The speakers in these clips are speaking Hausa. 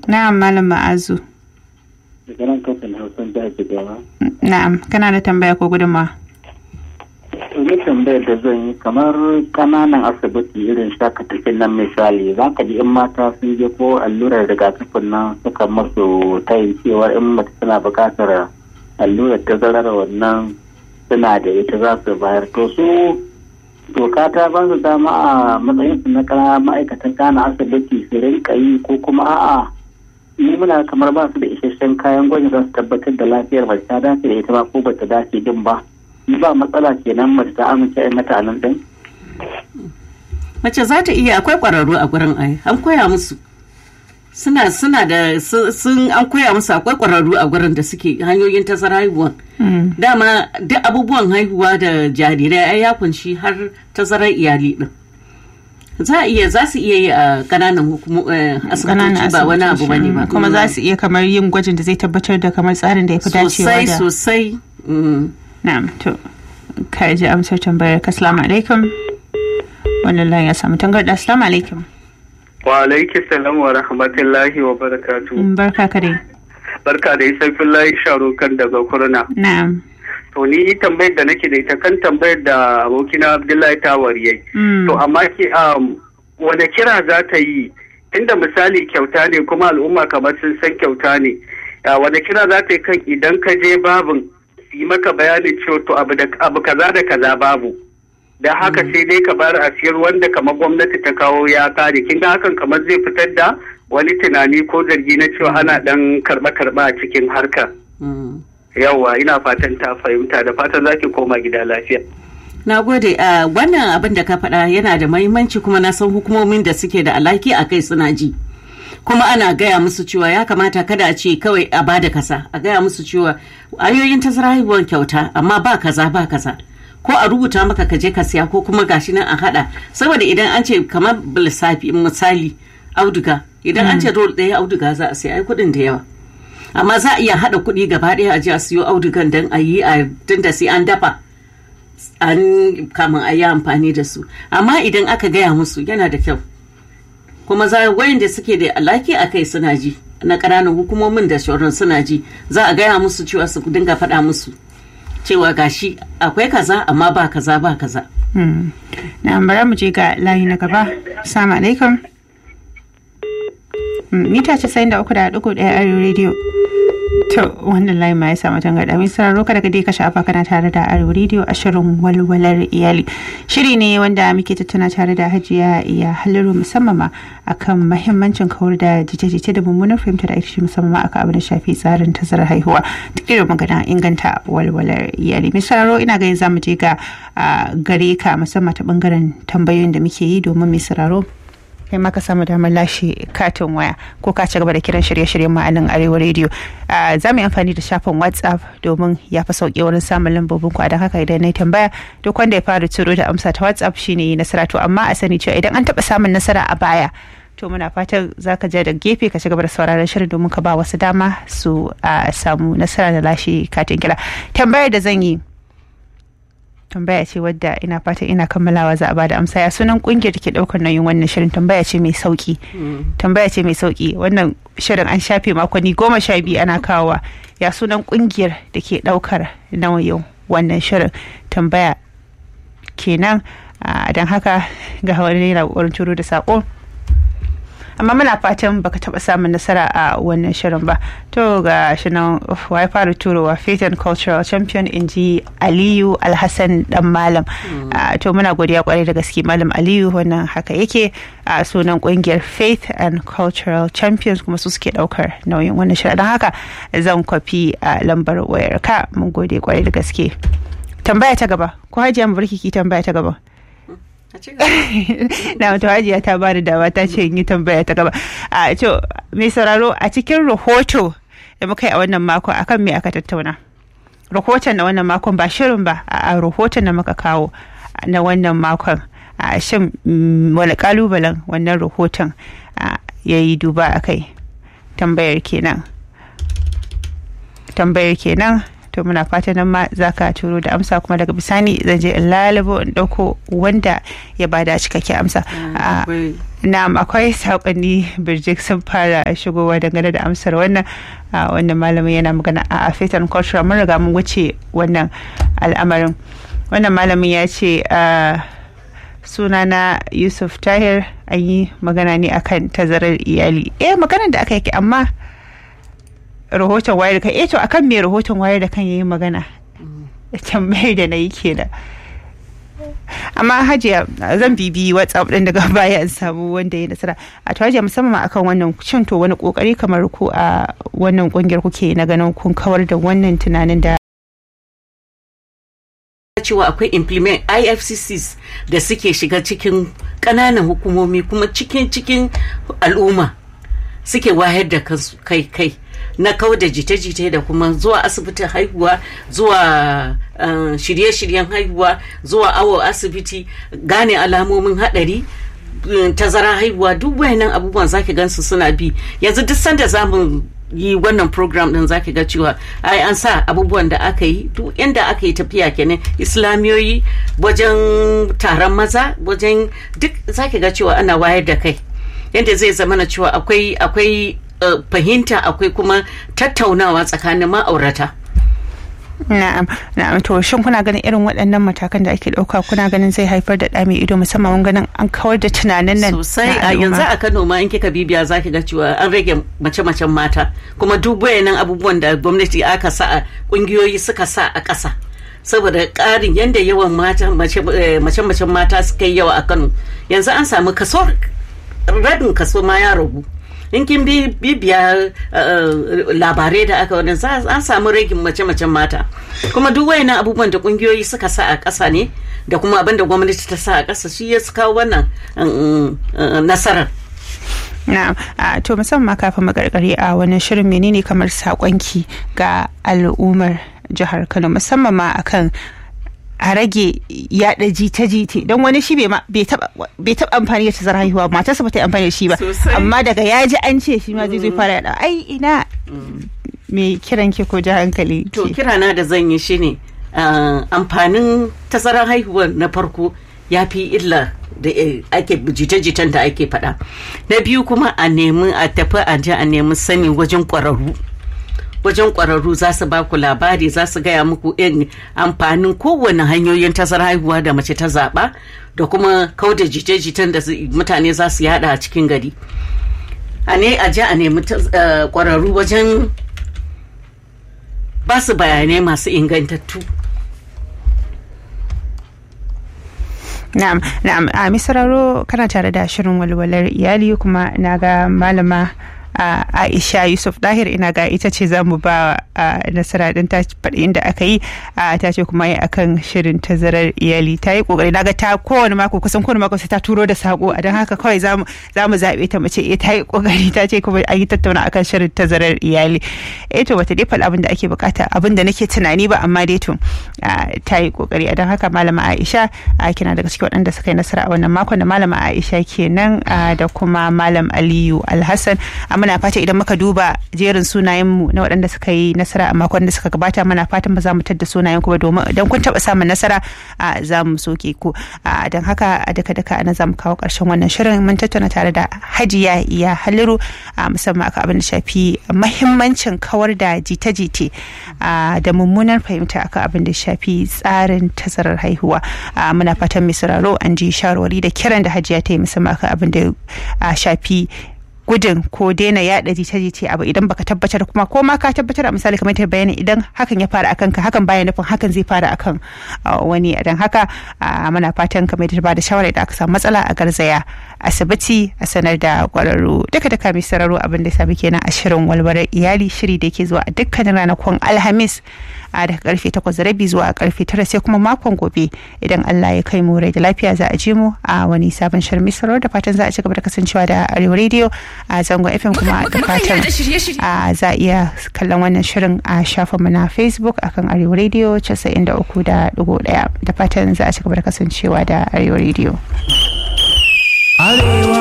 Na'am Malam Ma'azu. daga nan kafin hausan da ake gaba. Na'am, kana da tambaya ko gudunmawa? Wani tambayar da zan yi kamar kananan asibiti irin shakatakin nan misali za ka ji in mata sun je ko allurar rigakafin nan suka masu tayin cewa in mace tana buƙatar allurar tazarar wannan suna da ita za su bayar to su doka ta ba su dama a matsayin su na kana ma'aikatan kana asibiti su rinka yi ko kuma a'a ni muna kamar ba su da isasshen kayan gwaji za su tabbatar da lafiyar mace ta dace da ita ba ko bata dace din ba ni ba matsala kenan mace ta amince a mata nan din mace za ta iya akwai ƙwararru a gurin ai an koya musu suna suna da sun an koya musu akwai ƙwararru a gurin da suke hanyoyin tazara haihuwa dama duk abubuwan haihuwa da jarirai ai ya kunshi har tazarar iyali din za a iya za su iya yi a kananan asibitoci ba wani abu bane ba kuma za su iya kamar yin gwajin da zai tabbatar da kamar tsarin da ya fi dacewa sosai da sosai na'am to ka ji amsar tambayar ka assalamu alaikum wannan layin ya samu tangarda assalamu alaikum Wa alaiki salam wa rahmatullahi wa barakatu. barka ka dai Barka da isafin layi sharo kan daga kurna. na'am To ni tambayar da nake da ita kan tambayar da abokina Abdullahi Tawar yayi. Mm. To amma ki um, wane kira za ta yi inda misali kyauta ne kuma al'umma kamar sun san kyauta ne. Ya, wane kira za ta yi kan idan ka je babin su yi maka bayanin cewa to abu, da, abu kaza da kaza babu. da haka sai dai ka bar a siyar wanda kamar gwamnati ta kawo ya kare kin ga hakan kamar zai fitar da wani tunani ko zargi na cewa ana dan karba karba a cikin harkar yawa ina fatan ta fahimta da fatan zaki koma gida lafiya na gode a wannan abin da ka faɗa yana da mahimmanci kuma na san hukumomin da suke da alaki a kai suna ji kuma ana gaya musu cewa ya kamata kada a ce kawai a bada kasa a gaya musu cewa ayoyin tazara haihuwar kyauta amma ba kaza ba kaza ko a rubuta maka ka je ka siya ko kuma gashi nan a hada saboda idan an ce kamar lissafi misali auduga idan an ce rol ɗaya auduga za a siya ai kuɗin da yawa amma za a iya hada kuɗi gaba ɗaya a je a siyo audugan don a yi a tunda sai an dafa an kamun a yi amfani da su amma idan aka gaya musu yana da kyau kuma za wayanda suke da alaki a kai suna ji na ƙananan hukumomin da shauran suna ji za a gaya musu cewa su dinga faɗa musu cewa gashi akwai kaza amma ba kaza ba kaza na bari mu je ga layi na gaba assalamu alaikum Mm, mita casa'in da uku da ɗigo ɗaya arewa rediyo to wannan layi ma ya samu tangarɗa mai sararo kada ka dai ka shafa kana tare da arewa rediyo a shirin walwalar iyali shiri ne wanda muke tattauna tare da hajiya iya haliru musamman ma akan mahimmancin kawar da jita-jita da mummunar fahimta da ake musamman ma akan abin da shafi tsarin tazarar haihuwa duk irin magana inganta walwalar iyali mai sararo ina ganin za mu je ga ah, gare ka musamman ta bangaren tambayoyin da muke yi domin mai sararo kai ma ka samu damar lashe katin waya ko ka ci gaba da kiran shirye-shiryen ma'anin arewa rediyo za mu yi amfani da shafin whatsapp domin ya fi sauƙi wurin samun lambobin ku a don haka idan na yi tambaya duk wanda ya fara turo da amsa ta whatsapp shine yi nasara to amma a sani cewa idan an taɓa samun nasara a baya to muna fatan za ka je da gefe ka ci gaba da sauraron shirin domin ka ba wasu dama su a samu nasara da lashe katin kira tambayar da zan yi tambaya ce wadda ina fatan ina kammalawa za a bada amsa ya sunan kungiyar da ke daukar nauyin wannan shirin tambaya ce mai sauki tambaya ce mai sauki wannan shirin an shafe makonni goma sha biyu ana kawowa ya sunan kungiyar da ke daukar nauyin wannan shirin tambaya kenan don haka ga wani yana kokarin turo da sako amma muna fatan baka taba samun nasara a wannan shirin ba to ga shi nan wai fara turowa faith and cultural champion in ji aliyu alhassan dan malam Ah, to muna godiya kwarai da gaske malam aliyu wannan haka yake a sunan kungiyar faith and cultural champions kuma su suke daukar nauyin wannan shirin don haka zan kwafi a lambar wayar ka mun gode kwarai da gaske tambaya ta gaba ko hajiya mu barki ki tambaya ta gaba na wato hajiya ta bani dama ta ce in yi tambaya ta gaba a to mai sauraro a cikin rahoto da muka yi a wannan makon akan me aka tattauna rahoton na wannan makon ba shirin ba a rahoton da muka kawo na wannan makon a shin mm, wani kalubalen wannan rahoton ya yi duba a kai tambayar kenan tambayar kenan to muna fatan nan ma za ka turo da amsa kuma daga bisani zan je in lalabo in ɗauko wanda ya bada cikakken amsa a na'am akwai saƙonni birjik sun fara shigowa dangane da amsar wannan wannan malamin yana magana a african culture mun riga mun wuce wannan al'amarin wannan malamin ya ce sunana yusuf tahir an yi magana ne akan tazarar iyali eh maganar da aka yi amma rahoton wayar da kan eh to akan me rahoton wayar da kan yayi magana tambayar da na yi kenan amma hajiya zan bibi whatsapp din daga baya in samu wanda ya nasara a to hajiya musamman akan wannan cin to wani kokari kamar ku a wannan kungiyar kuke na ganin kun kawar da wannan tunanin da cewa akwai implement ifccs da suke shiga cikin ƙananan hukumomi kuma cikin cikin al'umma suke wayar da kai kai na kau da jita-jita da kuma zuwa asibitin haihuwa zuwa shirye-shiryen haihuwa zuwa awo asibiti gane alamomin hadari tazara haihuwa duk wayannan abubuwan zaki gansu suna bi yanzu duk sanda zamu yi wannan program din zaki ga cewa ai an sa abubuwan da aka yi duk inda aka yi tafiya kenan islamiyoyi wajen taron maza wajen duk zaki ga cewa ana wayar da kai yadda zai zama na cewa akwai akwai fahimta akwai kuma tattaunawa tsakanin ma'aurata. Na'am, na'am to shin kuna ganin irin waɗannan matakan da ake ɗauka kuna ganin zai haifar da ɗa mai ido musamman ganin an kawar da tunanin nan sosai a yanzu a Kano ma in kika bibiya zaki ga cewa an rage mace-macen mata kuma duk wayannan abubuwan da gwamnati aka sa a kungiyoyi suka sa a ƙasa saboda ƙarin yadda yawan mata mace-macen mata suka yi yawa a Kano yanzu an samu kaso rabin kaso ma ya ragu in kin bibiya labarai da aka wani an samu ragin mace-macen mata kuma duk wayannan abubuwan da kungiyoyi suka sa a ƙasa ne da kuma abin da gwamnati ta sa a ƙasa shi ya kawo wannan nasarar na'am to musamman kafin magargari a wani shirin menene kamar sakonki ga al'ummar jihar kano musamman ma akan a rage yada jita-jita don wani shi bai taba amfani da tazarar haihuwa matarsa ba ta yi amfani da shi ba amma daga ya ji an ce shi ma zai zai fara yada ai ina me kiran ke ko ji hankali to kirana da zan yi shine amfanin tazarar haihuwa na farko ya fi illa da ake jita-jitan da ake faɗa na biyu kuma a nemi a tafi a je a nemi sani wajen ƙwararru wajen ƙwararru za su ba ku labari za su gaya muku in amfanin kowane hanyoyin tazarar haihuwa da mace ta zaɓa da kuma kauda jite-jitan da mutane za su yada a cikin gari a ne a je a nemi ƙwararru wajen ba su bayanai masu ingantattu na'am na'am a misararo kana tare da shirin walwalar iyali kuma na ga malama Uh, aisha yusuf dahir ina ga ita ce za mu ba uh, nasara din ta faɗi inda aka yi uh, ta ce kuma yi akan shirin tazarar iyali ta yi kokari naga ta kowane mako kusan kowane mako sai ta turo da sako a don haka kawai za mu zaɓe ta mace eh ta yi kokari ta ce kuma an yi tattauna akan shirin tazarar iyali eh to bata dai faɗi abin da ake bukata abin da nake tunani ba amma dai to ta yi kokari a don haka malama aisha kina daga cikin waɗanda suka yi nasara a wannan makon da malama aisha kenan da kuma malam aliyu alhassan muna fata idan muka duba jerin sunayenmu na waɗanda suka yi nasara a makon da suka gabata muna fatan ba za mu tadda sunayen ku ba domin idan kun taɓa samun nasara a za mu soke ku don haka a daka daka ana za mu kawo ƙarshen wannan shirin mun tattauna tare da hajiya iya haliru musamman aka abin da shafi mahimmancin kawar da jita-jite da mummunar fahimta akan abin da shafi tsarin tazarar haihuwa muna fatan mai sauraro an ji shawarwari da kiran da hajiya ta yi musamman akan abin da shafi gudun ko daina yaɗa jita-jita abu idan baka tabbatar kuma ko ma ka tabbatar a misali kamar ta bayani idan hakan ya fara akan ka hakan baya nufin hakan zai fara akan wani dan haka muna fatan kamar da ba da shawara idan aka samu matsala a garzaya asibiti a sanar da kwararru duka da mai sararo abin da sabi kenan a shirin walwalar iyali shiri da yake zuwa a dukkanin ranakun alhamis a daga karfe takwas da rabi zuwa karfe tara sai kuma makon gobe idan Allah ya kai mu rai da lafiya za a je mu a wani sabon shirin misaro da fatan za a ci gaba da kasancewa da arewa radio a zangon fm kuma da fatan za a iya kallon wannan shirin a shafin mu na facebook akan arewa radio casa'in da uku da dugu daya da fatan za a ci gaba da kasancewa da arewa radio. Arewa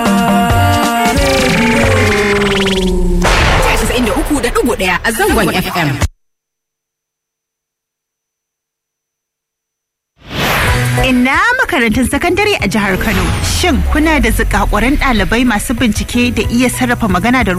Radio. uku da dugu daya a zangon FM. Ina makarantun sakandare a jihar Kano. Shin kuna da zikakuran ɗalibai masu bincike da iya sarrafa magana da